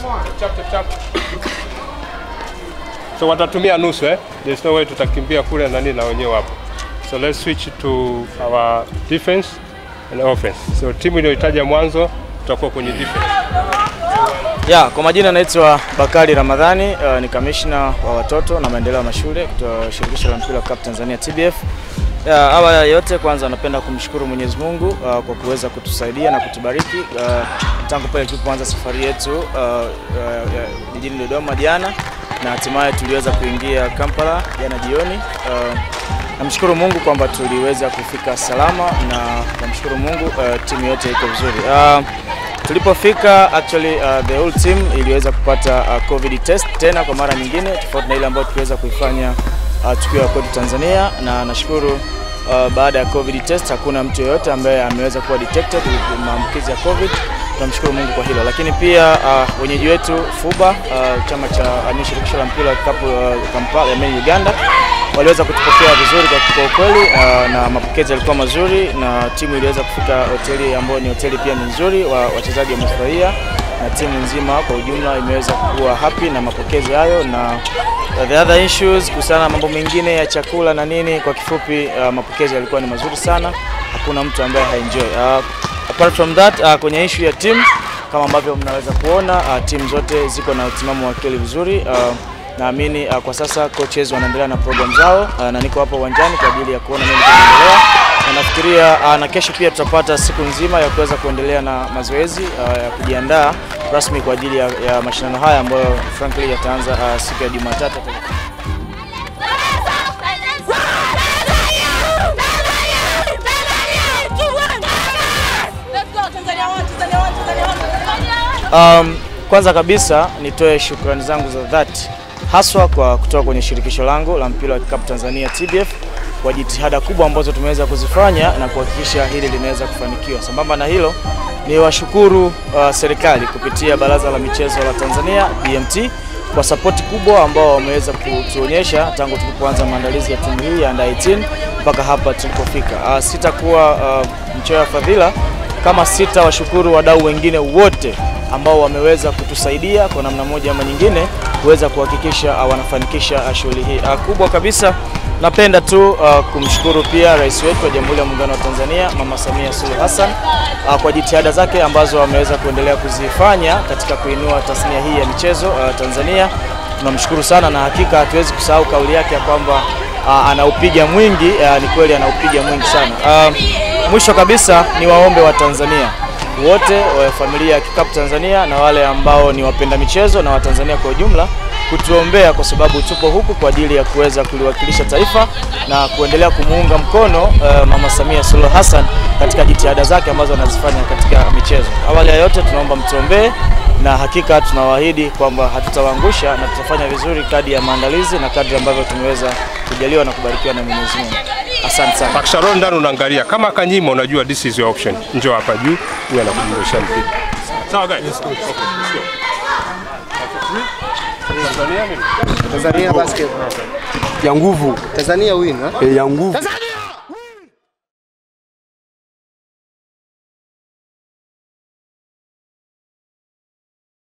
Chap, chap, chap. So watatumia nusu eh? There's no way tutakimbia kule na nini na wenyewe hapo. So let's switch to our defense and offense. So timu iliyohitaja mwanzo tutakuwa kwenye defense. Ya, kwa majina naitwa Bakari Ramadhani, uh, ni kamishna wa watoto na maendeleo ya mashule kutoka shirikisho la mpira wa kikapu Tanzania TBF. Ya, awali ya yote kwanza napenda kumshukuru Mwenyezi Mungu uh, kwa kuweza kutusaidia na kutubariki uh, tangu pale tulipoanza safari yetu uh, uh, jijini Dodoma jana na hatimaye tuliweza kuingia Kampala jana jioni. Uh, namshukuru Mungu kwamba tuliweza kufika salama na namshukuru Mungu uh, timu yote iko vizuri. Uh, tulipofika actually uh, the whole team iliweza kupata uh, covid test tena kwa mara nyingine tofauti na ile ambayo tuliweza kuifanya uh, tukiwa kwetu Tanzania, na nashukuru uh, baada ya covid test hakuna mtu yeyote ambaye ameweza kuwa detected with maambukizi ya covid. Tunamshukuru Mungu kwa hilo, lakini pia uh, wenyeji wetu FUBA uh, chama cha uh, shirikisho la mpira wa kikapu uh, Kampala, I mean Uganda waliweza kutupokea vizuri kwa kwa ukweli uh, na mapokezi yalikuwa mazuri na timu iliweza kufika hoteli ambayo ni hoteli pia ni nzuri, wa, wachezaji wamefurahia na timu nzima kwa ujumla imeweza kuwa happy na mapokezi hayo, na uh, the other issues kuhusiana na mambo mengine ya chakula na nini, kwa kifupi uh, mapokezi yalikuwa ni mazuri sana, hakuna mtu ambaye haenjoy. Uh, apart from that uh, kwenye issue ya timu kama ambavyo mnaweza kuona uh, timu zote ziko na utimamu wa akili vizuri uh, naamini uh, kwa sasa coaches wanaendelea na program zao uh, na niko hapa uwanjani kwa ajili ya kuona nini kinaendelea, na nafikiria uh, na kesho pia tutapata siku nzima ya kuweza kuendelea na mazoezi uh, ya kujiandaa rasmi kwa ajili ya, ya mashindano haya ambayo frankly yataanza uh, siku ya Jumatatu. Um, kwanza kabisa nitoe shukrani zangu za dhati haswa kwa kutoka kwenye shirikisho langu la mpira wa kikapu Tanzania TBF kwa jitihada kubwa ambazo tumeweza kuzifanya na kuhakikisha hili linaweza kufanikiwa. Sambamba na hilo, ni washukuru uh, serikali kupitia Baraza la Michezo la Tanzania BMT kwa sapoti kubwa ambao wameweza kutuonyesha tangu tulipoanza maandalizi ya timu hii ya under 18 mpaka hapa tulipofika. Uh, sitakuwa uh, mchoyo wa fadhila kama sita washukuru wadau wengine wote ambao wameweza kutusaidia kwa namna moja ama nyingine kuweza kuhakikisha uh, wanafanikisha uh, shughuli hii uh, kubwa kabisa. Napenda tu uh, kumshukuru pia rais wetu wa Jamhuri ya Muungano wa Tanzania Mama Samia Suluhu Hassan uh, kwa jitihada zake ambazo ameweza kuendelea kuzifanya katika kuinua tasnia hii ya michezo uh, Tanzania. Tunamshukuru sana na hakika hatuwezi kusahau kauli yake ya kwamba uh, anaupiga mwingi uh, ni kweli anaupiga mwingi sana. Uh, mwisho kabisa ni waombe wa Tanzania wote wa familia ya kikapu Tanzania na wale ambao ni wapenda michezo na Watanzania kwa ujumla kutuombea, kwa sababu tupo huku kwa ajili ya kuweza kuliwakilisha taifa na kuendelea kumuunga mkono uh, Mama Samia Suluhu Hassan katika jitihada zake ambazo anazifanya katika michezo. Awali ya yote, tunaomba mtuombee na hakika tunawaahidi kwamba hatutawaangusha na tutafanya vizuri kadri ya maandalizi na kadri ambavyo tumeweza kujaliwa na kubarikiwa na Mwenyezi Mungu. Asante sana. Pakisharon ndani unaangalia kama kanyima, unajua this is your option. Njoo hapa juu, huyu anakudondosha mpira. Sawa guys? Okay, let's go. Tanzania nini? Tanzania basket ya nguvu Tanzania win ha? eh, ya nguvu Tanzania